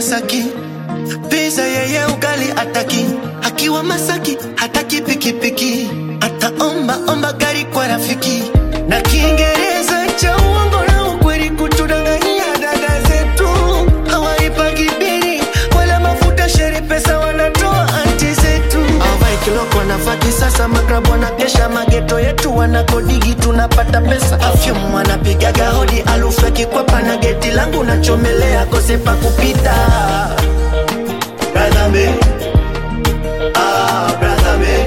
Masaki, pesa yeye ugali ataki, akiwa Masaki hataki pikipiki, ataomba omba gari kwa rafiki na Kiingereza cha uongo na ukweli kutudanganyia dada zetu hawaipagi bili wala mafuta shere pesa wanatoa anti zetu awai kiloko wanafaki sasa maklabu wanakesha mageto yetu wanakodigi tunapata pesa afyum wanapigaga hodi alufu ya kikwapa na geti langu nachomelea kose pa kupita Brother man. Ah, brother man.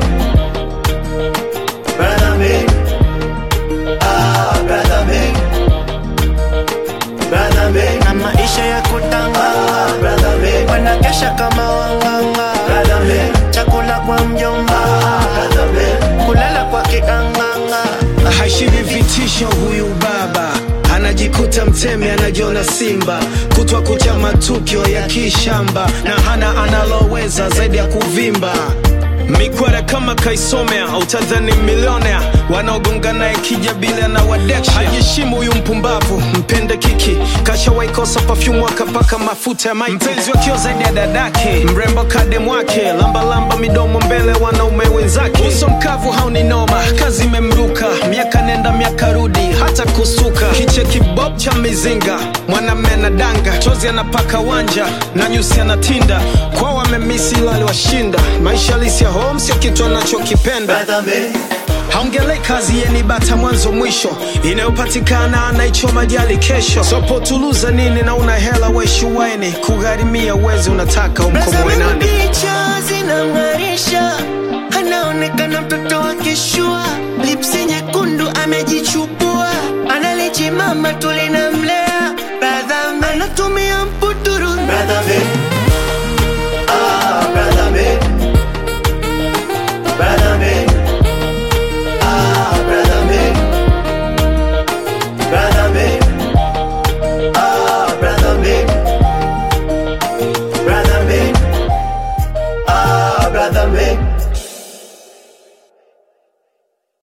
Brother man. Ah, brother man. Brother man. na maisha ya kutanga brother man. wanakesha kama wanganga brother man. chakula kwa mjomba brother man. kulala kwa kiganganga hashivi vitisho huyu baba anajikuta mtemi anajiona simba kutwa kucha matukio ya kishamba na hana analoweza zaidi ya kuvimba mikwara kama kaisomea utadhani milionea wanaogonga naye kijabila na wadeksha hajishimu huyu mpumbavu mpende kiki kashawaikosa pafyumu akapaka mafuta ya maiti mpenzi wakiwa zaidi ya dadake mrembo kadem wake lambalamba midomo mbele wanaume wenzake uso mkavu hauni noma kazi imemruka miaka nenda miaka rudi hata kusuka kicheki bob cha mizinga mwanamme anadanga chozi anapaka wanja na nyusi anatinda kwao wamemisi ilo aliwashinda maisha halisi ya home sio kitu anachokipenda brother man. haongelei kazi yeni bata mwanzo mwisho inayopatikana anaichoma jali kesho sopotuluza nini na una hela weshuwaini kugharimia uwezi unataka umkomoe Tazama nani picha zinang'arisha, anaonekana mtoto wa kishua, lipsi nyekundu amejichupa